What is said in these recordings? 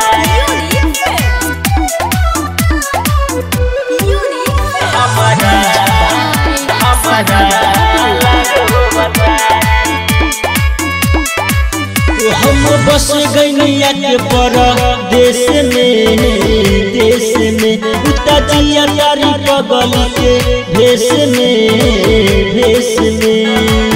हम बस गैनिया के पर देश में देश में उता जिया तारी पगल के भेष में भेष में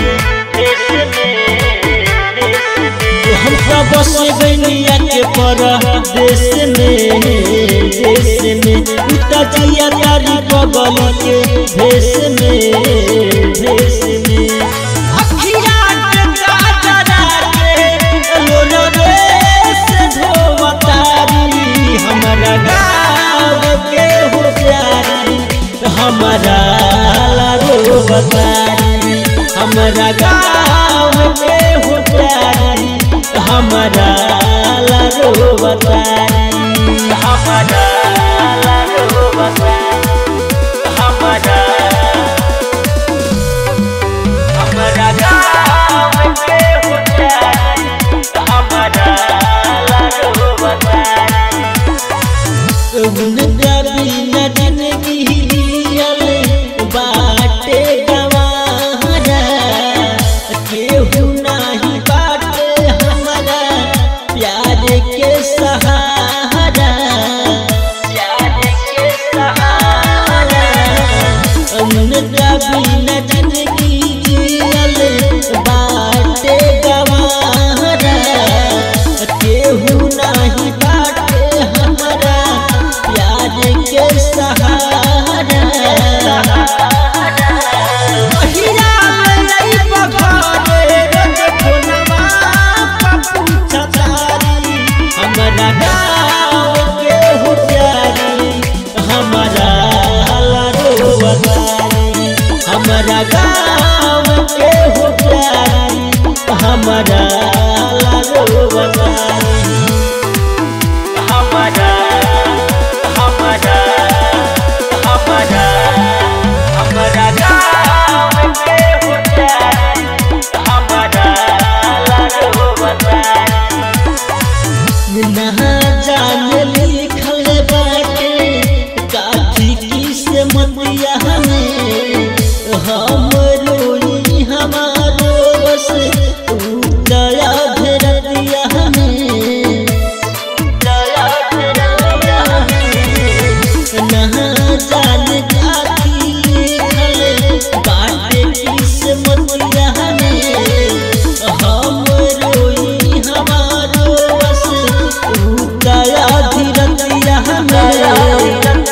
हम तो बस गैनिया के पर देश में देश में उता जिया तारी पगल के भेष में भेष में अखिया के काजरा के लोलो देश धोवतारी हमरा गाँव के हो प्यारी हमरा लालो बतारी हमरा गाँव के हो प्यारी हमरा लालो बतारी हमरा लालो बतारी हमरा हमरा गाँव के हो प्यारी हमरा लालो बतारी उनका बिना जिंदगी जियल बाटे गवारा केहू नाही बाटे हमारा प्यार के सहारा प्यार के सहारा उनका बिना जिंदगी जियल बाटे गवारा केहू नाही बाटे हमारा प्यार के सहारा महिरा लई पखारे रंग फोनवा पप्पू छतारी हमरा गाँव के हो प्यारी हमरा लाडो बतारी हमरा गाँव के हो प्यारी हमरा लाडो बतारी हमरा हमरा हमरा हमरा गाँव के हो प्यारी हमरा लाडो बतारी ना जान लिखल बाटे काठी की से मतिया हमें हम रोई हमारो बस तू दया धरतिया हमें दया धरतिया हमें ना जान काठी लिखल बाटे की से मतिया हमें हम रोई हमारो बस तू दया धीरतिया हमें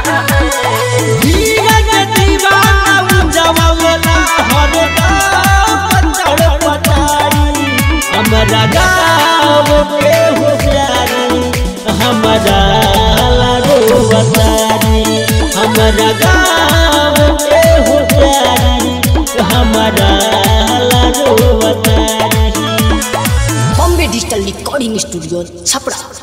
धीरज दीवाना उजवला हरदम तड़पतारी हमरा गाँव के हो प्यारी हमरा लाडो बतारी हमरा गाँव के हो प्यारी हमरा लाडो बतारी Bombay digital recording studio Chhapra